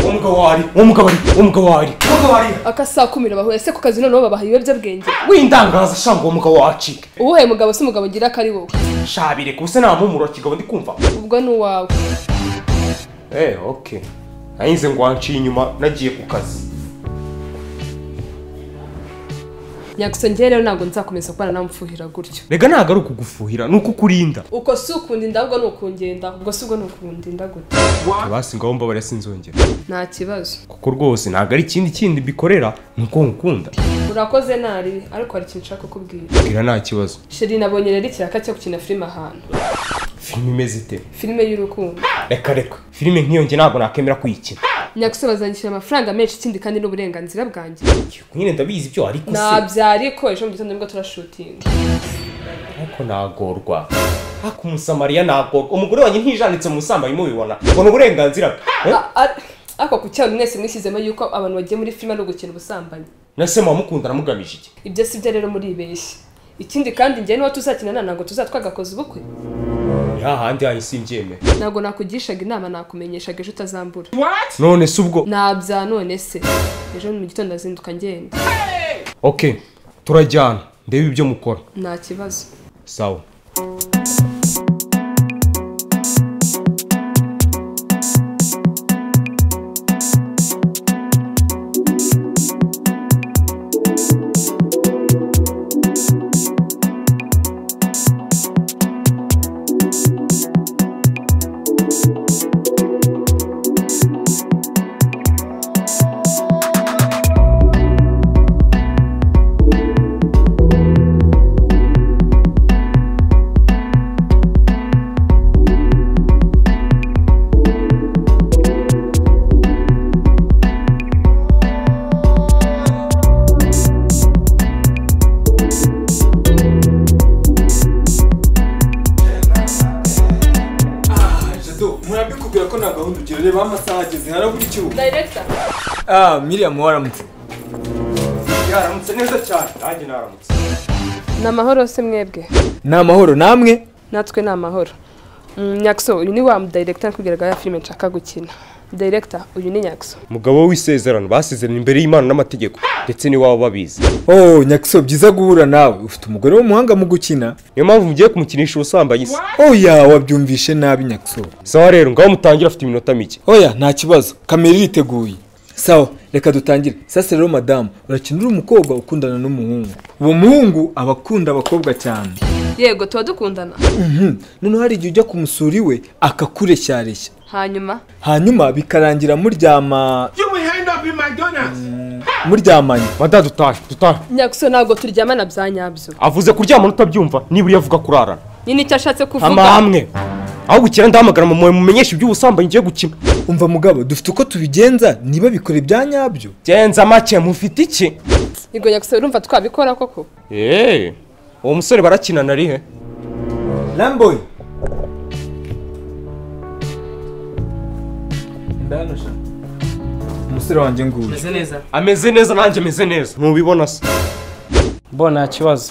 umugabo wari uwo mugabo ari uwo mugabo wari umugabo wari aka saa kumi bahuye se ku kazi noneho babaha ibiyobyabwenge windangaza shanga uwo mugabo wacike uwuhaye mugabo si umugabo ngira ko ari wowe shabire kuse nta mpumuro kigabo ndi kumva ubwo ni uwawe eh okay nanyuze ngo wanciye inyuma nagiye ku kazi nyagusangiye rero ntabwo nzakomeza kubana nawe mfuhira gutyo rega ntabwo ari ukugufuhira ni uko ukurinda uko si ukunda inda ahubwo ni ukungenda ubwo si ubwo ni ukunda inda gutyo basi ngaho mbabarira sinzongera nta kibazo kuko rwose ntabwo ari ikindi kindi bikorera ni uko ngukunda urakoze nari ariko hari ikintu nshaka kukubwira bwira nta kibazo sheri nabonye rero ikiraka cyo gukina filime ahantu filime imeze ite filime y'urukundo reka reka filime nk'iyo njye ntabwo nakemera kuyikina nyagusa bazanyishyura amafaranga menshi ikindi kandi n'uburenganzira bwanjye nyine ndabizi ibyo ariko se nabyariko ejo mu gitondo nibwo turashutinga ariko nagorwa ariko umusamariya nagorwa umugore wanjye ntijanditse mu busambanyi mubibona ubona uburenganzira bwe eh? A- a- ariko ku cyaha mwese mwishyizemo yuko abantu bagiye muri filime ari ugukina ubusambanyi na se mukunda namugamije iki ibyo si byo rero muribeshya ikindi kandi njyewe niho tuzakinana ntabwo tuzatwagakoza ubukwe ni hahandi hahise simbyemera ntabwo nakugishaga inama nakumenyeshaga ejo utazambura none se ubwo nabya none se ejo mu gitondo azinduka ngenda okay turajyana ndebe ibyo mukora nta kibazo sawa jado murabikubwira ko nta gahunda ugira reba amasaha ageze harabura icyuma dayirekita ah miriam waramutse yaramutse neza cyane nanjye naramutse ni amahoro se mwebwe ni amahoro namwe natwe ni amahoro Mm, nyaguso uyu ni wa dayirekita nakubwiraga ya filime nshaka gukina dayirekita uyu ni nyaguso umugabo w'isezerano basezerana imbere y'imana n'amategeko ndetse n'iwabo babizi oh nyakiso byiza guhura nawe ufite umugore w'umuhanga mu gukina niyo mpamvu mugiye kumukinisha ubusambanyi se oya wabyumvishe nabi nyakiso sawa rero ngaho mutangira afite iminota mike oya nta kibazo kamera iriteguye sawa reka dutangire sasa rero madamu urakinira umukobwa ukundana n'umuhungu uwo muhungu aba akunda abakobwa cyane yego tuba dukundana Mhm. noneho hari igihe ujya kumusura iwe akakureshyareshya hanyuma hanyuma bikarangira muryama You will end up in McDonald's. muryamanye mada dutahe dutahe nyaguso ntabwo turyamana bya nyabyo avuze kuryamana utabyumva nibura avuga kurarana nyine icyo ashatse kuvuga amahame aho gukira ndahamagara mama mumenyeshe iby'ubusambanyi ngiye gukina umva mugabo dufite uko tubigenza niba bikora ibya nyabyo genza make mufite iki yego nyaguso urumva twabikora koko eee uwo musore barakinana ari he ramboyi umusore wanjye nguyu Meze neza. ameze neza nanjye ameze neza ntubibona se Bo nta kibazo.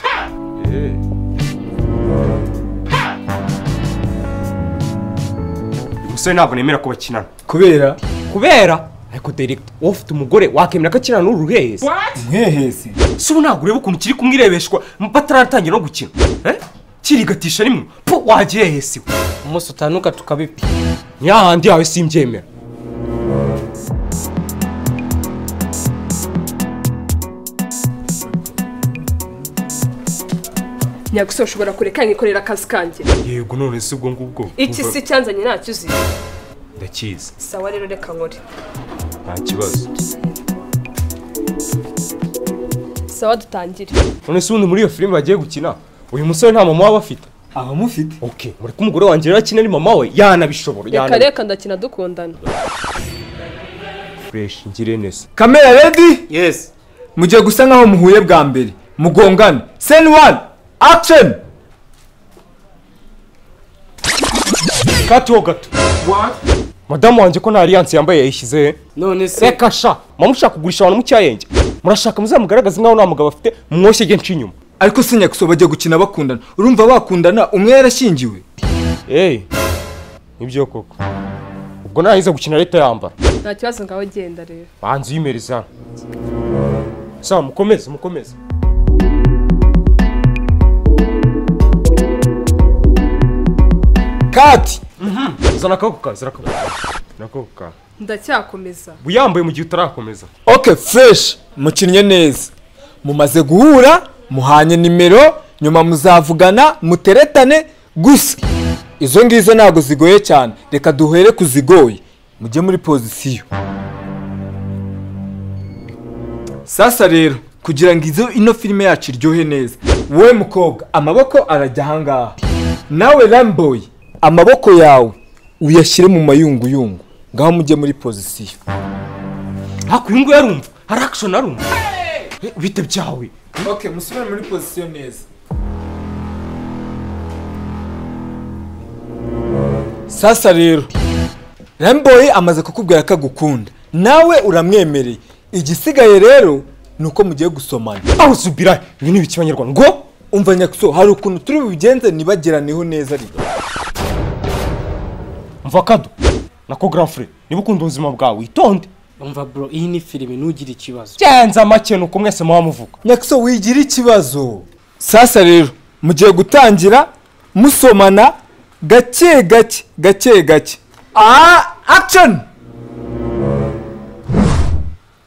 uyu musore ntabwo nemera ko bakinana kubera kubera ariko direkita wowe ufite umugore wakemera ko akinana n'uruhehesi mwehese si ubu ntabwo ureba ukuntu kiri kumwirebeshwa bataratangira no gukina eh? kirigatisha rimwe po wagiye hesi we Umunsi utanuka tukabipi. ni hahandi yawe simbyemera nyaguso ushobora kureka nkikorera akazi kanjye yego none si ubwo ngubwo iki Umva, si cyanzanye ntacyo uzi ndakizi sawa rero reka nkore nta kibazo sawa dutangire none se ubundi muri iyo filime bagiye gukina uyu musore nta mama waba afite abamufite okay mureke umugore wanjye rero akina ari mama we yanabishobora reka yanabi- reka ndakina dukundana fresh ngire neza kamera redi Yes. mugiye gusa nkaho muhuye bwa mbere mugongane seni wani akisheni kati ho gato madamu wanjye ko nta alliance yambaye yayishyize he None se reka sha mama mushaka kugurisha abantu mu cyayenge murashaka muzamugaragaze nkaho nta mugabo afite mumwoshye nce inyuma ariko si nyakuso bagiye gukina bakundana urumva bakundana umwe yarashyingiwe eyi nibyo koko ubwo nahize gukina leta yambara nta kibazo ngaho genda rero banza uyimere sana sawa mukomeze mukomeze kati zana akaboko kawe zana akaboko kawe zana akaboko kawe ndacyakomeza uyambaye mu gihe utarakomeza oke fureshi mukinnye neza mumaze guhura muhanye nimero nyuma muzavugana muteretane gusa izo ngizo ntabwo zigoye cyane reka duhere ku zigoye mujye muri pozisiyo sasa rero kugira ngo izo ino filime yacu iryohe neza wowe mukobwa amaboko arajya ahangaha nawe ramboy amaboko yawe uyashyire mu mayunguyungu ngaho mujye muri pozisiyo haku uyu nguyu arumva hari akishoni arumva Eh, bite byawe Ok, musubire muri pozisiyo neza. Sasa rero, Ramboy amaze kukubwira ko agukunda, nawe uramwemereye. Igisigaye rero ni uko mugiye gusomana. aho subira ibi ni ibiki abanyarwanda ngo Umva nyakuso, hari ukuntu turi bubigenze nibagiraneho neza ariko. mva kado nako grand frere niba ukunda ubuzima bwawe witonde umva bro iyi ni filime ntugire ikibazo byanze make ni uko mwese muba muvuga Nyakuso wigira ikibazo. Sasa rero, mugiye gutangira musomana gake gake gake gake. Ah, action!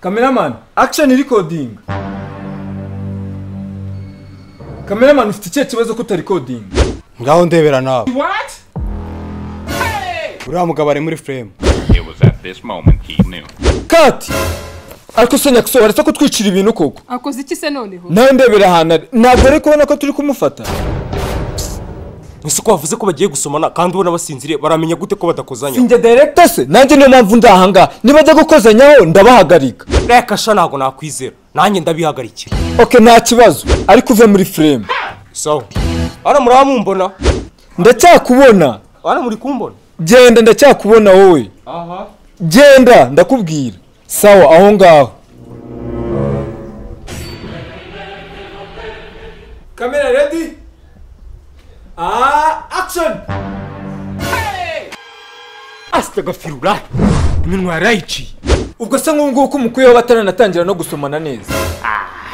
Cameraman, action recording. Cameraman ufite ikihe kibazo ko utarikodinga? ngaho ndebera nawe uriya mugabo ari muri frame It was at this moment he knew. Kati! Ariko se nyakuso waretse kutwicira ibintu koko? akoze iki se noneho Nawe ndebera ahantu ari. Ntabwo ari kubona ko turi kumufata? ese ko bavuze ko bagiye gusomana kandi ubona basinziriye baramenya gute ko badakozanya Sinjye director se? Nanjye niyo mpamvu ndi ahangaha. Nibajya gukozanyaho ndabahagarika. reka sha ntabwo nakwizera nanjye ndabihagarikira oke nta kibazo ariko uve muri frame sawa hano muraba mumbona ndacyakubona hano muri kumbona genda ndacyakubona wowe aha genda ndakubwira sawa aho ngaho kamera redi akishoni asita agafirura iminwa yarayiciye ubwo se nk'ubu ngubu ko umukwiyeho bataranatangira no gusomana neza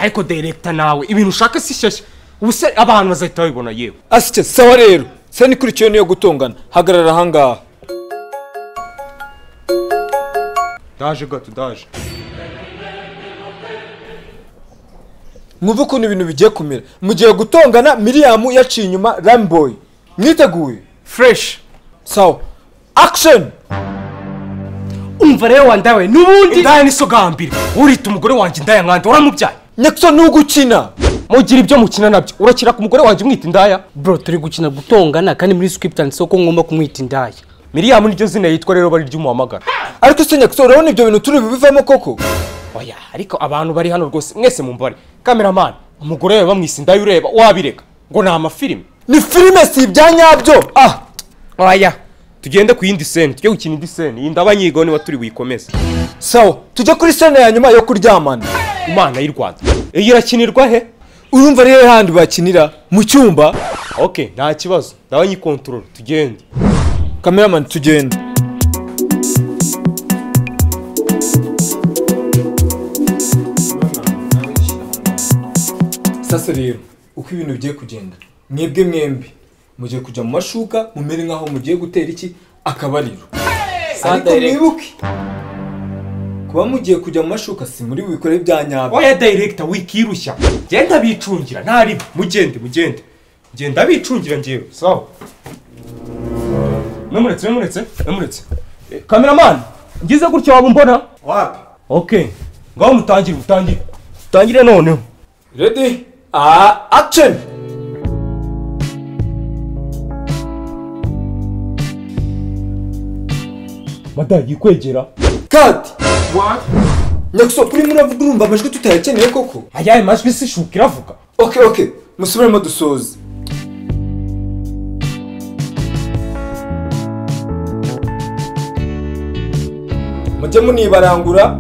ariko direkta nawe ibintu ushaka si shyashya ubu se abantu bazahita babibona yewe asike sawa rero se nikurikiyeho niyo gutongana hagarara ahangaha ndaje gato ndaje mwumve ukuntu ibintu bigiye kumera mugiye gutongana miriyamu yaciye inyuma ramboyi mwiteguye fresh sawa akishoni umva rero wandawe n'ubundi indaya nisogambire urita umugore wanjye indaya nkanda uramubyaye nyakso ntugukina mugira ibyo mukina nabyo urakira ku mugore wanjye umwita indaya bro turi gukina gutongana kandi muri script handitseho ko ngomba kumwita indaya miriyamu niryo zina yitwa rero bari ry'umuhamagara ariko se nyakso urabona ibyo bintu turi bibivamo koko oya ariko abantu bari hano rwose mwese mumbare kameramani umugore we bamwise indaya ureba wabireka ngo ni amafilime ni filime si ibya nyabyo ah oya tugende ku yindi seni tujye gukina indi seni iyi ndaba nyigo niba turi buyikomeze sawa tujya kuri sena ya nyuma yo kuryamana imana y'u rwanda iyi irakinirwa he urumva rero handi bakinira mu cyumba ok nta kibazo ndaba nyikontorora tugende kameramani tugenda sasa rero uko ibintu bigiye kugenda mwebwe mwembi mugiye kujya mu mashuka mumere nk'aho mugiye gutera iki akabariro ariko mwibuke kuba mugiye kujya mu mashuka si muri bikore bya nyabyo oya dayiregita wikirushya genda bicungira ntaribo mugende mugende genda bicungira ngewe sawa memuretse memuretse memuretse Eh, kameramani ngize gutya waba umbona Wapi? ok ngaho mutangire mutangire mutangire noneho Ready? Ah, action! madayi yikwegera Cut! Nyakuso, kuri muravuga urumva amajwi tutayakeneye koko? ayaye majwi si shuka iravuga Okay, okay. Musubiremo dusoze. Mujye munibarangura.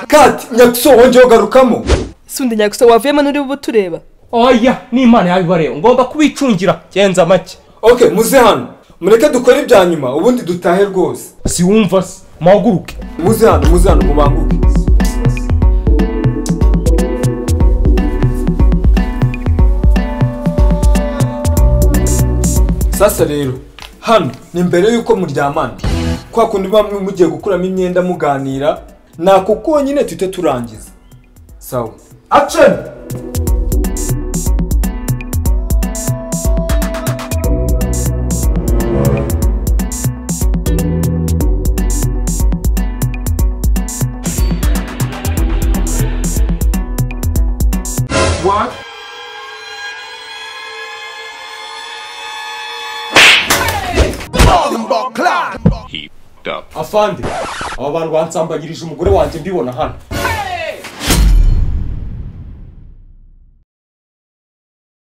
Cut! Nyakuso, wongeye ugarukamo. sundi nyagusa wavuyemo n'uri bube utureba oya ni imana yabibareba ngomba kubicungira genza make Okay, muze hano. mureke dukore ibya nyuma ubundi dutahe rwose siwumva se muhaguruke muze hano muze hano mubanguke sasa rero hano ni mbere y'uko muryamana kwa kundi bamwe mugiye gukuramo imyenda muganira nako konyine tuhite turangiza sawa aceni He f***ed up. afande aba bantu bansambagirije umugore wanjye mbibona hano